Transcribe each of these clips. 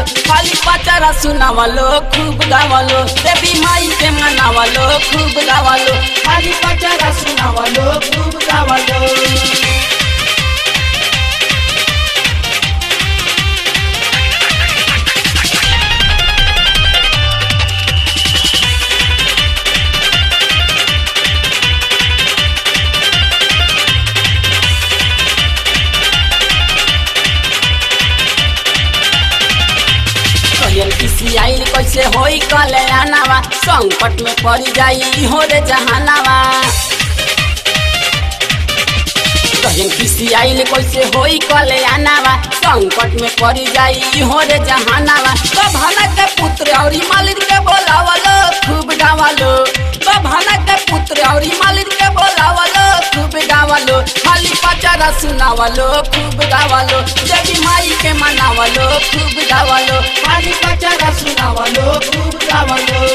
खाली पचरा सुनावलो खूब गावलो देवी माई के मनावलो खूब गावलो खाली पचरा सुनावलो खूब गावलो कहल किसी आइल कैसे होई कल्याणावा संकट में पड़ जाई हो रे जहानावा कहल किसी आइल कैसे होई कल्याणावा संकट में पड़ जाई हो रे जहानावा बभाना के पुत्र और मालिक के बोलावलो खूब गावलो बभाना के पुत्र और मालिक के बोलावलो खूब गावलो खाली पचारा सुनावलो खूब गावलो देवी माई के मनावलो खूब गावलो खाली पचारा सुनावलो खूब गावलो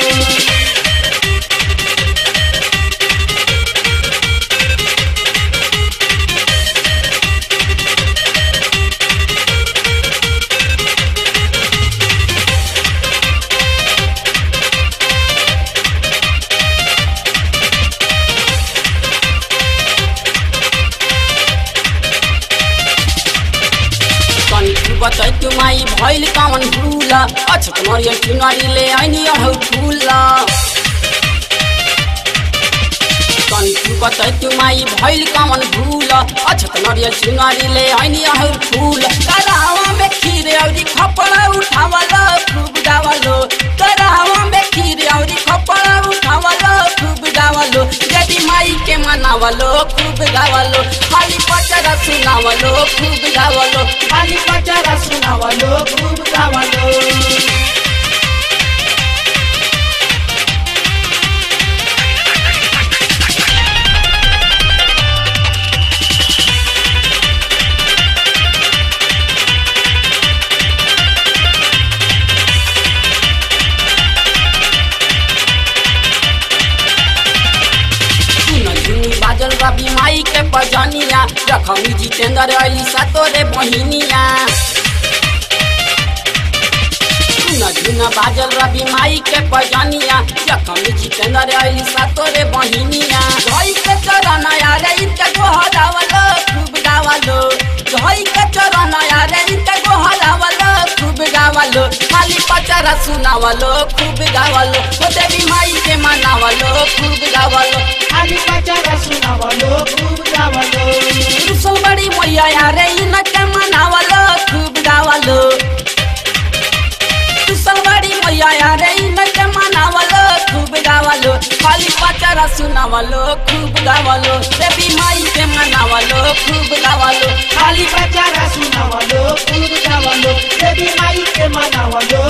कनी बतै तुमाई भइल कमन भूल अछत मरियल चुनरी ले ऐनी अहौ फूल कनी बतै तुमाई भइल कमन भूल अछत मरियल चुनरी ले ऐनी अहौ फूल करावा में खीर औरी खपड़ा उठावलो खूब गावलो करावा में खीर औरी खपड़ा उठावलो खूब गावलो देवी माई के मनावलो खूब गावलो खाली पचरा सुनावलो खूब गावलो खाली पचरा सुनावलो खूब गावलो सुन झुनी बाजल रवि माई के पजनिया जखमी जितेंद्र अली सतोरे बहिनिया सुन झुन बाजल रवि माई के पजनिया जखमी जितेंद्र अली सतोरे बहिनिया धई के चरण यारे इनके गोहरावलो खूब गावलो धई के चरण यारे इनके गोहरावलो खूब गावलो खाली पचरा सुनावलो खूब गावलो ओ देवी माई के मनावलो खूब गावलो खाली पचरा सुनावलो खूब गावलो रुसल बड़ी मैया यारे इनके मनावलो खूब गावलो रुसल बड़ी मैया यारे इनके मनावलो खूब गावलो खाली पचरा सुनावलो खूब गावलो देवी माई के मनावलो खूब गावलो खाली पचरा सुनावलो खूब गावलो देवी माई के मनावलो